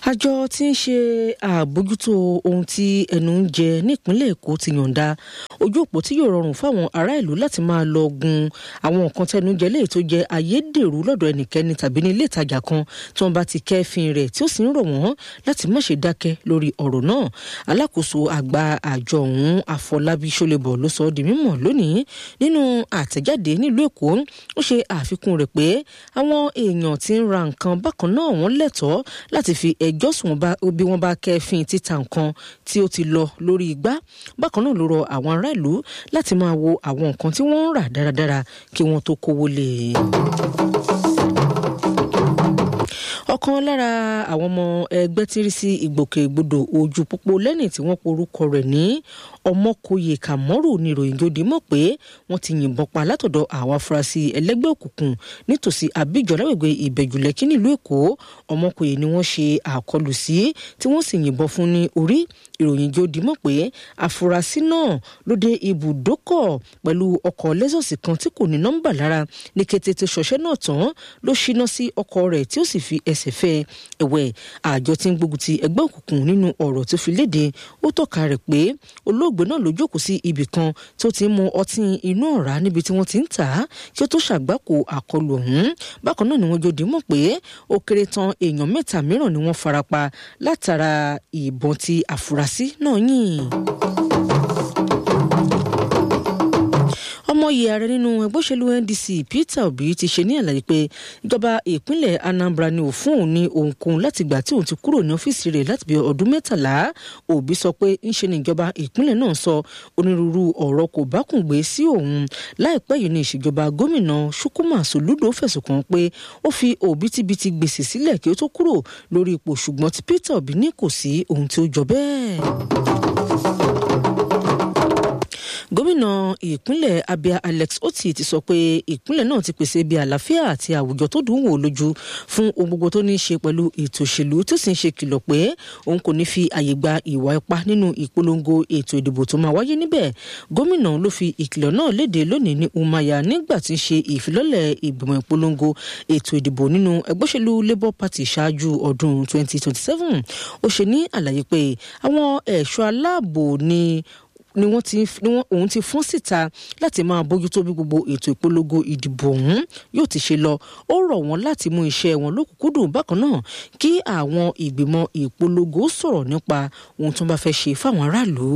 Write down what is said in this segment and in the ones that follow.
àjọ tí ń ṣe àbójútó ohun tí ẹnu ń jẹ nípínlẹ̀ èkó ti yọ̀ǹda ojú òpó tí yóò rọrùn fáwọn ará ìlú láti máa lọ gun àwọn nǹkan tẹnu jẹ léyìí tó jẹ ayédèrú lọ́dọ̀ ẹnikẹ́ni tàbí ní ilé ìtajà kan tí wọ́n bá ti kẹ́fín rẹ̀ tí ó sì ń rọ̀ wọ́n láti má ṣe dákẹ́ lórí ọ̀rọ̀ náà alákòóso àgbà àjọ ọ̀hún àfọlábí ṣọlẹbọ ló sọ ọ́ di mímọ̀ lónìí nínú àtẹ̀jáde nílùú èkó ó ṣe àfikún rẹ̀ pé àwọn èèyàn tí ń ra nǹkan bákan náà wọ́n lẹ́tọ̀ọ́ láti fi ẹjọ́ sùn bí wọ́n bá kẹ́fín títa nǹkan tí ó ti lọ lórí igbá bákan náà ló rọ àwọn ará ìlú láti máa wo àwọn nǹkan tí wọ́n ń rà dáradára kí wọ́n tó kówó lé e ọ̀kan lára àwọn ọmọ ẹgbẹ́ tí ń rí sí ìgbòkègbodò ojú pópó lẹ́yìn tí wọ́n porúkọ rẹ̀ ní ọmọkòye kàmọ́rù ní ìròyìn jòdì mọ̀ pé wọ́n ti yìnbọn pa látọ̀dọ̀ àwọn afurasí ẹlẹ́gbẹ́ òkùnkùn nítòsí àbíjọ lágbègbè ìbẹ̀jùlẹ́kí nílùú èkó ọmọkòye ni wọ́n ṣe àkọlù sí tí wọ́n sì yìnbọn fún ní orí ìròyìn jòdì mọ̀ pé afurasí náà ló dé ibùdókọ̀ pẹ̀lú ọkọ̀ lẹ́sọ̀sì kan tí kò ní nọ́mbà lára ní kété tó ṣọṣẹ́ náà tán ló ṣíná sí ọkọ̀ rẹ̀ tí ó sì fi ẹsẹ̀ fẹ́ ẹ̀wẹ̀ àjọ tí ń gbógun ti ẹgbẹ́ òkùnkùn nínú ọ̀rọ̀ tó fi léde ó tọ́ka rẹ̀ pé olóògbé náà ló jókòó sí ibì kan tó ti ń mu ọtí inú ọ̀rá níbi tí wọ́n ti ń tà á kí ó tó ṣàgbákò àkọlù ọ̀hún bákan náà ni wọ́n jòdì mọ̀ pé ó kéré tán èèyàn mẹ́ta mìíràn ni wọ́n farapa látara ìbọn tí àfúrásì náà yìn. ọmọye ààrẹ nínú ẹgbẹ́ òṣèlú ndc peter obi ti ṣe ní àlàyé pé ìjọba ìpínlẹ̀ anambra ni ò fún òun ní ohunkóhun láti gbà tí òun ti kúrò ní ọ́fíìsì rẹ̀ láti bí ọdún mẹ́tàlá obi sọ pé ńṣe ni ìjọba ìpínlẹ̀ náà sọ onírúurú ọ̀rọ̀ kò bákùngbé sí òun láìpẹ́ yìí ní ìṣèjọba gómìnà chukwuma soludo fẹ̀sùn kàn pé ó fi òbítíbitì gbèsè sílẹ̀ kí ó tó kúrò lórí ipò ṣùgbọ́n tí peter obi ní kò sí ohun tí ó jọ bẹ́ẹ̀ gómìnà ìpínlẹ̀ abia alex oti ti sọ pé ìpínlẹ̀ náà ti pèsè ibi àlàáfíà àti àwùjọ tó dùn wò lójú fún ohun gbogbo tó ní í ṣe pẹ̀lú ètò òṣèlú tó sì ń ṣe kìlọ̀ pé òun kò ní fi àyè gba ìwà ipá nínú ìpolongo ètò ìdìbò tó máa wáyé níbẹ̀ gómìnà ló fi ìkìlọ̀ náà léde lónìí ní umaya nígbà tí ń ṣe ìfilọ́lẹ̀ ìgbìmọ̀ ìpolongo ètò ìdìbò nínú ẹgbẹ́ òṣèlú labour party ṣáájú ọdún 2027 ó ṣe ní àlàyé pé àwọn ẹ̀ṣọ́ aláàbò ni ni wọ́n ti ni wọ́n òun ti fún síta láti máa bójútó bí gbogbo ètò ìpolongo ìdìbò ọ̀hún yóò ti ṣe lọ ó rọ̀ wọ́n láti mú iṣẹ́ wọn lókùnkúndùn bákan náà kí àwọn ìgbìmọ̀ ìpolongo sọ̀rọ̀ nípa ohun tó bá fẹ́ ṣe fáwọn aráàlú.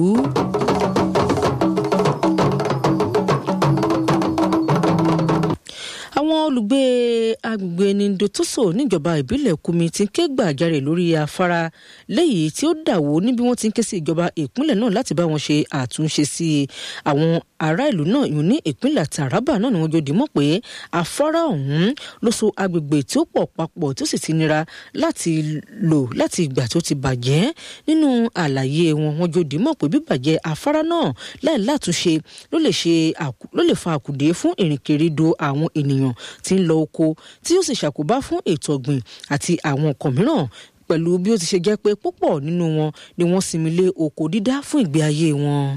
àwọn olùgbé agbègbè nindotoso níjọba ìbílẹ̀ kumi ti ń ké gbàjarè lórí afárá lẹ́yìn tí ó dàwó níbi wọ́n ti ń ké sí ìjọba ìpínlẹ̀ náà láti bá wọn ṣe àtúnṣe sí àwọn ará ìlú náà yìí ní ìpínlẹ̀ taraba náà ni wọ́n jòdì mọ̀ pé afárá ọ̀hún ló so agbègbè tí ó pọ̀ papọ̀ tó sì ti nira láti lò láti ìgbà tó ti bàjẹ́ nínú àlàyé wọn wọ́n jòdì mọ̀ pé bíbàjẹ́ afárá náà láì látúnṣe ló lè ṣe ló lè fa àkùdé fún ìrìnkèrindò àwọn ènìyàn ènìyàn tí ń lọ oko tí yóò sì ṣàkóbá fún ètò ọ̀gbìn àti àwọn nǹkan mìíràn pẹ̀lú bí ó ti ṣe jẹ́ pé púpọ̀ nínú wọn ni wọ́n sinmi lé oko dídá fún ìgbé ayé wọn.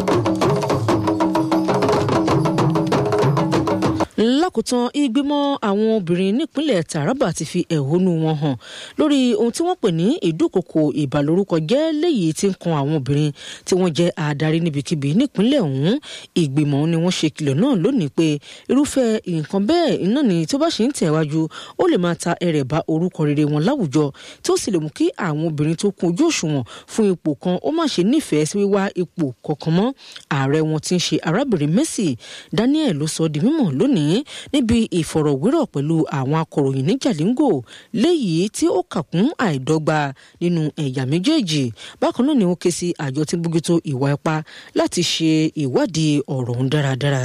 lákòótán ìgbìmọ̀ àwọn obìnrin nípínlẹ̀ taraba ti fi ẹ̀hónú wọn hàn lórí ohun tí wọ́n pè ní ìdúkokò ìbàlórúkọ jẹ́ léyìí tí ń kan àwọn obìnrin tí wọ́n jẹ́ adarí níbikíbi nípínlẹ̀ ọ̀hún ìgbìmọ̀ ni wọ́n ṣe kìlọ̀ náà lónìí pé irúfẹ́ nǹkan bẹ́ẹ̀ iná ni tó bá ṣe ń tẹ̀wájú ó lè máa ta ẹrẹ̀ bá orúkọ rere wọn láwùjọ tí ó sì lè mú kí àwọn obìnrin tó kún ojú òṣùwọ̀n fún ipò kan ó má ṣe nífẹ̀ẹ́ sí wíwá ipò kọ̀ọ̀kan mọ́ ààrẹ wọn ti ń ṣe arábìnrin Mercy Daniel ló sọ di mímọ̀ lónìí níbi ìfọ̀rọ̀wérọ̀ pẹ̀lú àwọn akọ̀ròyìn ní Jalingo léyìí tí ó kà kún àìdọ́gba nínú ẹ̀yà méjèèjì bákan náà ni ó ké sí àjọ tí ń bójútó ìwà ipá láti ṣe ìwádìí ọ̀rọ̀ ọ̀hún dáradára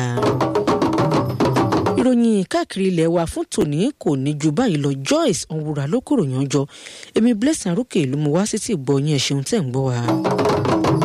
ìròyìn káàkiri ilẹ̀ wa fún tòní kò ní ju báyìí lọ Joyce Onwura ló kúrò yànjọ èmi Blessing Arókè ló mú wá sí ti gbọ́ yín ẹ̀ ṣeun tẹ̀ ń gbọ́ wa.